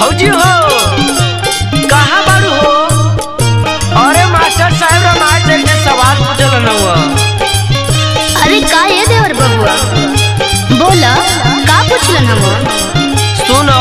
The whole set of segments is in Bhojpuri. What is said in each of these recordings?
भौजी हो कहाँ बारू हो अरे मास्टर साहब रामायण से के सवाल पूछल न हुआ अरे का ये देवर बबुआ बोल का पूछलन हम सुनो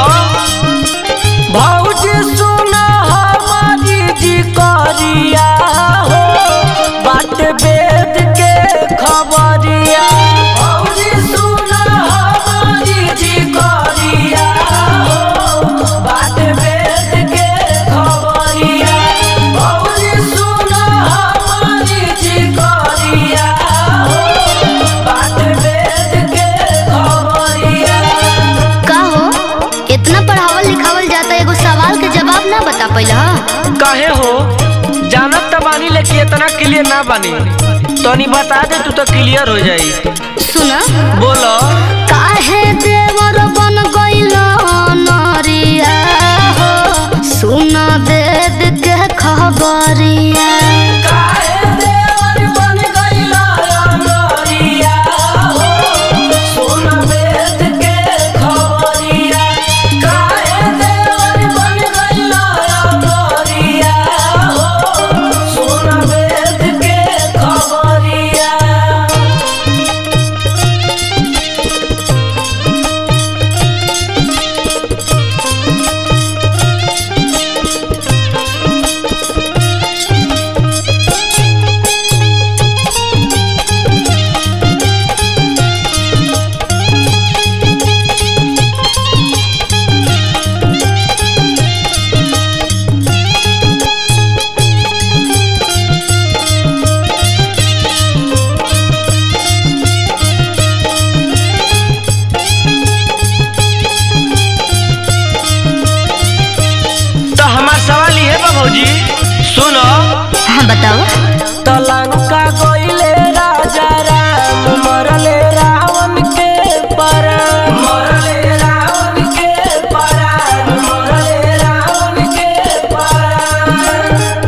भौजी सुनो हमारी जी करिया हो बाट वेद के खबरिया भौजी सुनो हमारी जी करिया हो बाट वेद के खबरिया भौजी सुनो हमारी जी करिया हो बाट वेद के खबरिया का हो इतना पढ़ावल लिखावल जाता एगो सवाल के जवाब ना बता पहिला काहे हो जानत त बानी लेकिन इतना क्लियर ना बानी तनी बता दे तू तो क्लियर हो जाई सुन बोलो काहे देवर बन गइल नरिया हो सुन वेद के खबरिया काहे देवर बन गइला अनरिया हो सुन वेद के खबरिया काहे देवर बन गइला अनरिया हो सुन वेद के खबरिया तो हमार सवाल ये बा भौजी सुनो हाँ बताओ तलंका गइले राजा राम मरले रावण के परान मरले रावण के परान मरले रावण के परान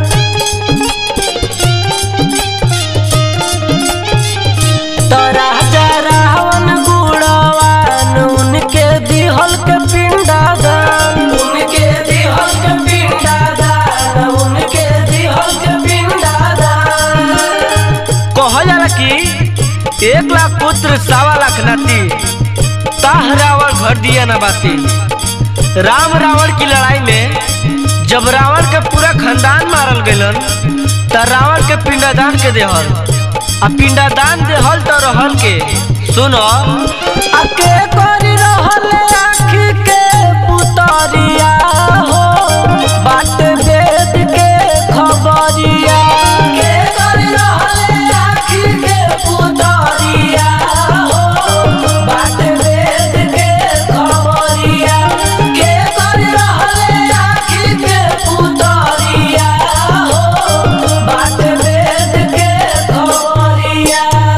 तो राजा रावण गुणवान उनके दिहल के पिंडादान उनके दिहल के पिंडादान उनके दिहल के पिंडादान कहल जाला कि एक लाख पुत्र सवा लाख नाती ताह रावण घर दिया न बाती राम रावण की लड़ाई में जब रावण के पूरा खानदान मारल गलन त रावण के पिंडादान के देहल आ पिंडादान देहल तो रहल के सुनो अके करी रहल आँखी के पुतरिया हो बाट वेद के खबरिया के करी रहल आँखी के पुतरिया हो बाट वेद के खबरिया के करी रहल आँखी के पुतरिया हो बाट वेद के खबरिया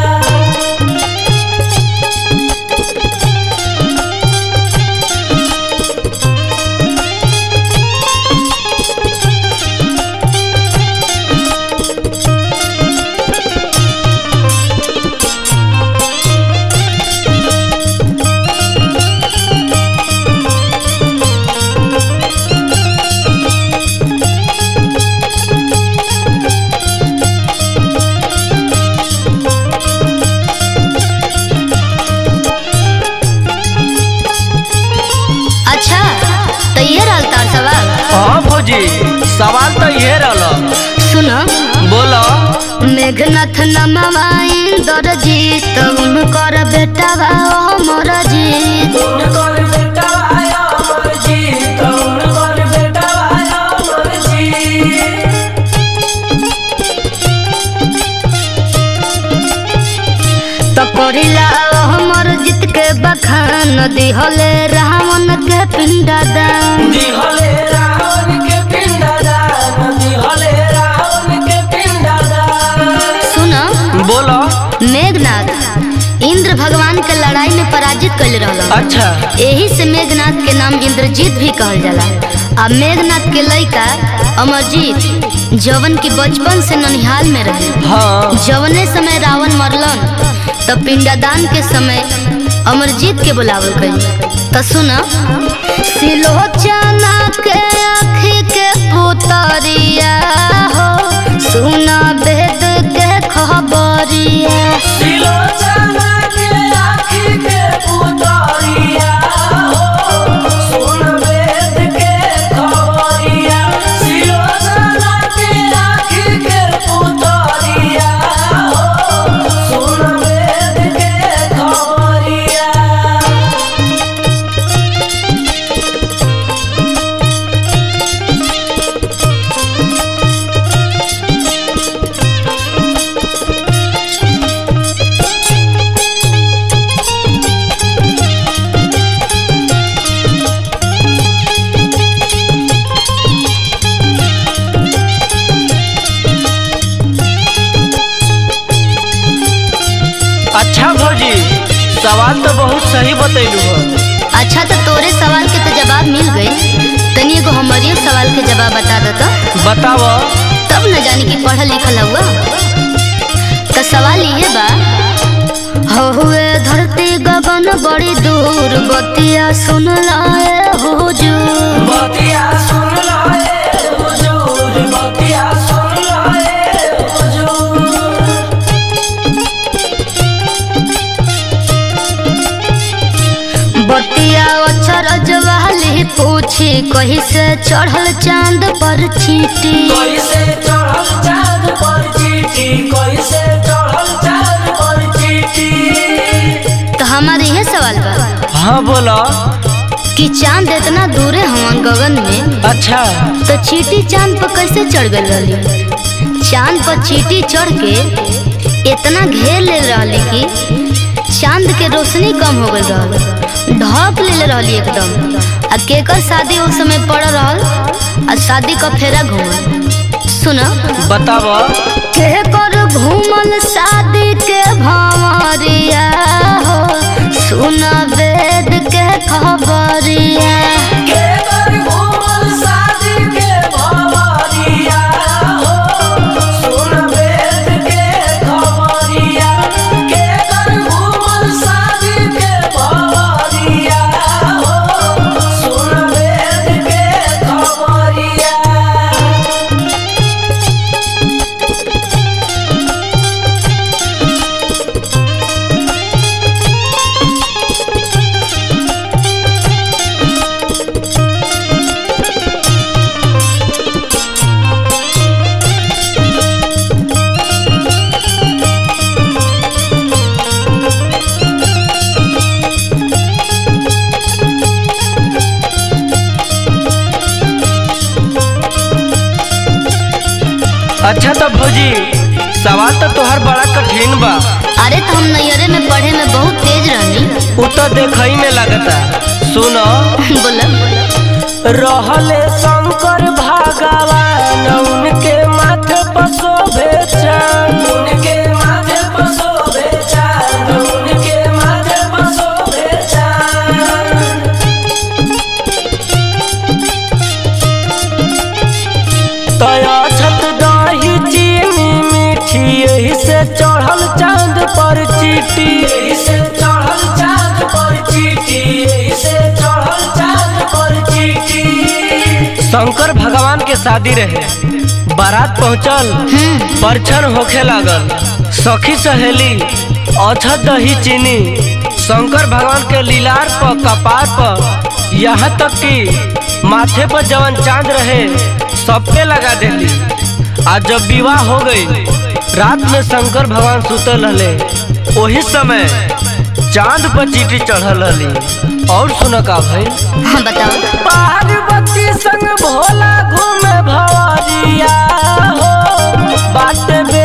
अच्छा तो ये रहल तार सवाल हाँ भौजी सवाल तो ये रहल सुन बोलो मेघनाथ नमवा इंदर जीत उनकर बेटा बा अमर जीत उनकर बेटा आया अमर जी उनकर बेटा आया अमर जी तो करिला अमर जीत के बखान दिहले रावण के पिंडा दान दिहले रावण के पिंडदान दिहले रावण के पिंडदान सुन बोलो मेघनाथ इंद्र भगवान के लड़ाई में पराजित कैले रहल अच्छा यही से मेघनाथ के नाम इंद्रजीत भी कहल जाला आ मेघनाथ के लड़का अमरजीत जवन की बचपन से ननिहाल में रहे हाँ जवने समय रावण मरलन त पिंडदान के समय अमरजीत के बुलावल गई त सुन सिलोचना के आँखी के पुतरिया हो सुना वेद के खबरिया सिलोचना के आँखी के पुतरिया हो सुन वेद के खबरिया सिलोचना के आँखी के पुतरिया हो सुन वेद के खबरिया अच्छा भौजी सवाल तो बहुत सही बतैलू हो अच्छा तो तोरे सवाल के तो जवाब मिल गई तनी एगो हमारे सवाल के जवाब बता देता बताव तब न जानी कि पढ़ल लिखल हुआ तो सवाल ये बा हो हुए धरती गगन बड़ी दूर बतिया सुन लाए हुजूर बतिया सुन लाए हुजूर बतिया सुन लाए हुजूर बतिया अचरज वाली पूछी कहीं से चढ़ल चांद पर चीटी कैसे चढ़ल चाँद पर चीटी कैसे चढ़ल चाँद पर चीटी तो हमारे ये सवाल बा हाँ बोला कि चांद इतना दूरे हुआ गगन में अच्छा तो चीटी चांद पर कैसे चढ़ गई रहली चांद पर चीटी चढ़ के इतना घेर ले रहली कि चांद के रोशनी कम हो गई रहल ढक ले रहली एकदम आ केकर शादी उस समय पड़ रहल आ शादी का फेरा घूमल सुन बताव केकर घूमल शादी के भंवरिया हो सुन वेद के खबरिया के कर घूमल शादी के भवरिया हो सुन वेद के खबरिया के कर घूमल शादी के भवरिया हो सुन वेद के खबरिया अच्छा तो भौजी सवाल तो तोहर बड़ा कठिन बा अरे तो हम नैयरे में पढ़े में बहुत तेज रहनी उ तो देखई में लगता सुनो बोला रहले शंकर भगवान उनके माथे पर शोभे चांद उनके माथे पर शोभे चांद उनके माथे पर शोभे चांद तया छत दही चीनी मीठी यही से चढ़ल चांद पर चीटी यही से चढ़ल चांद पर चीटी यही से चढ़ल चांद पर चीटी शंकर भगवान के शादी रहे बारात पहुंचल परछन होखे लागल सखी सहेली अछत दही चीनी शंकर भगवान के लीलार पर कपार पर यहाँ तक कि माथे पर जवन चांद रहे सबके लगा देली आज जब विवाह हो गई रात में शंकर भगवान सुतल रहले वही समय चांद पर चीटी चढ़ल रहली और सुन का भाई हाँ बताओ पार्वती संग भोला घूमे भवरिया हो बात बे